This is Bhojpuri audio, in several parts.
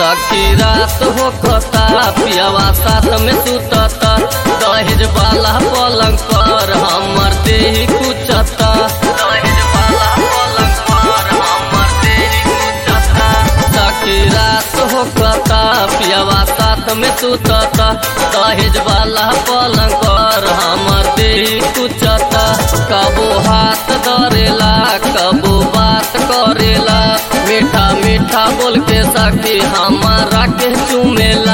सखी रात हो खता पियावा साथ में सुतता दहेज वाला पलंग पर हमर देही कुचता दहेज वाला पलंग पर हमर देही कुचता सखी रात हो खता पियावा साथ में सुतता दहेज वाला पलंग पर हमर देही कुचता कबो हाथ धरेला कबो बात करेला मीठा मीठा बोल के सखी हमारा के चुमेला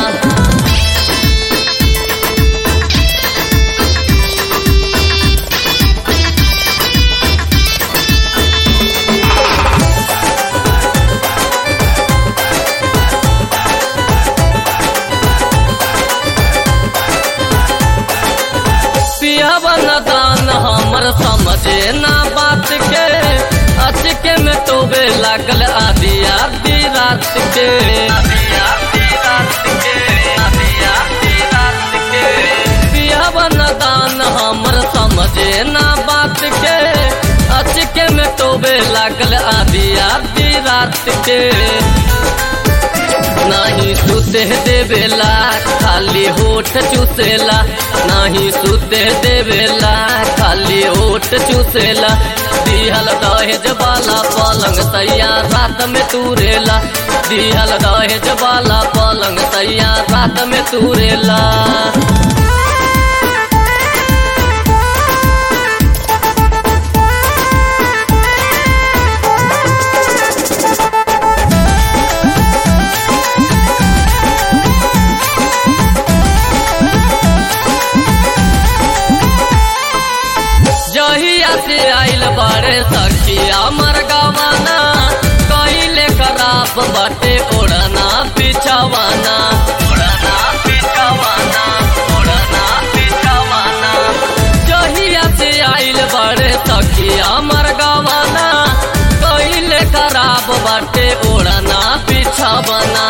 पियावा दान हमर समझे ना बात के अचके में टोबे लागल आदि आदि रात के पियावा दान हमर समझे ना बात के अचके में टोबे लागल आदि आदि रात के नाही सुते देवेला खाली होठ चूसेला नाही सुते देवेला खाली होठ चूसेला दिहल दहेज वाला पलंग सैया रात में तूरेला दिहल दहेज वाला पलंग सैया रात में तूरेला जहिया से आइल बड़े सखिया मर गवाना कहिले खराब बाटे ओढ़ना पिछवाना ओढ़ना पिछवाना ओढ़ना पिछवाना जहिया से आइल बड़े सखिया मर गवाना कहिले खराब बाटे ओढ़ना पिछवाना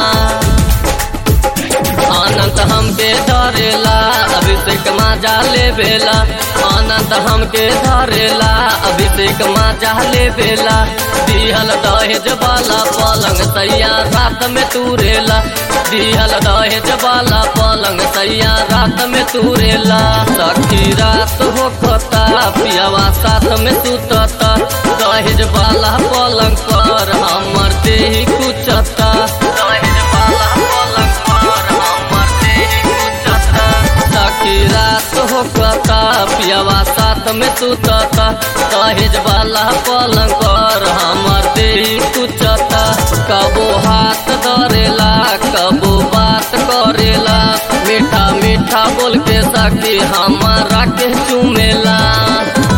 आनंद हमके धरेला अभिषेक माजा लेबेला आनंद हमके धरेला अभिषेक माजा लेबेला दिहल दहेज वाला पलंग सैया रात में तूरेला दिहल दहेज वाला पलंग सैया रात में तूरेला सखी रात हो खता पियावा साथ में सुतता दहेज वाला पलंग पर हमर देही कुचता दहेज वाला पलंग पर हमर देही कुचता सखी रात हो कता पियावा साथ में सुतता दहेज वाला पलंग पर हमर देही कुचता कबो हाथ धरेला कबो बात करेला मीठा मीठा बोल के सखी हमारा के चुमेला